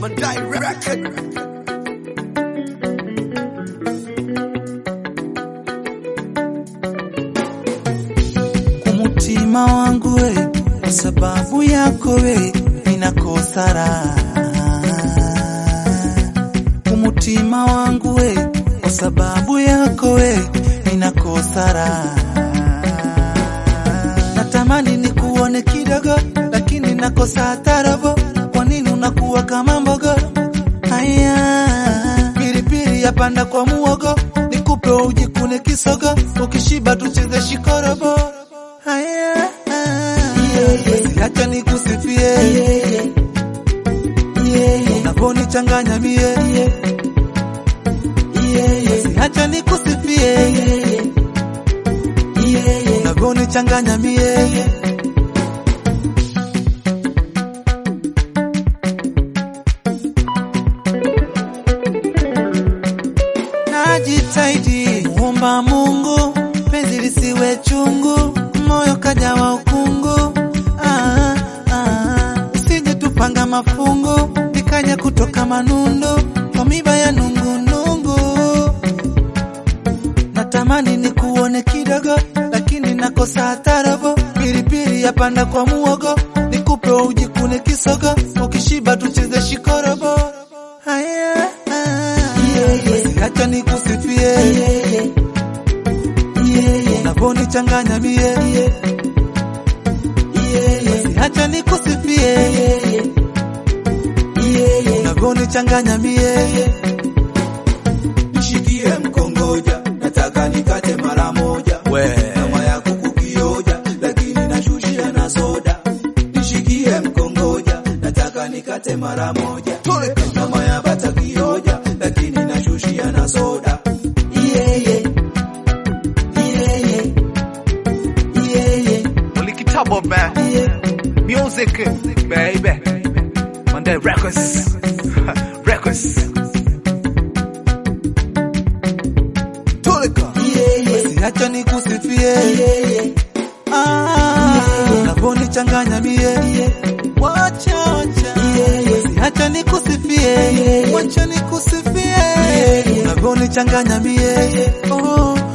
Mandai Record. Umutima wangu we, kwa sababu yako we, ninakosa raha. Umutima wangu we, kwa sababu yako we, ninakosa raha. Natamani nikuone kidogo, lakini nakosa tarabo. Kwa nini unakuwa kama mbogo? Haya, pilipili yapanda kwa muogo, nikupe ujikune kisogo, ukishiba tucheze shikorobo. Haya, basi acha nikusifie unaponichanganya mie, basi acha nikusifie unavyonichanganya mie. Najitahidi muomba Mungu penzi lisiwe chungu, moyo kajawa ukungu. Ah, ah, usije tupanga mafungu, nikanya kutoka manundu kwa miba ya nungunungu. Natamani nikuone kidogo, lakini nakosa tarabo. Pilipili yapanda kwa muogo, nikupe ujikune kisogo, ukishiba tucheze shikorobo. Haya, basi acha nikusifie unavyonichanganya mie, basi acha nikusifie unavyonichanganya mie. Nishikie mkongoja, nataka nikate mara moja. Kama ya kuku kioja, lakini nashushia na soda. Nishikie mkongoja, nataka nikate mara moja. Kama ya bata kioja, lakini nashushia na soda. Ulikitabo man. Music baby. Monday Records. Records. Basi acha nikusifie Ah, unavyonichanganya mie, wacha wacha. Basi acha nikusifie, wacha nikusifie unavyonichanganya mie, oh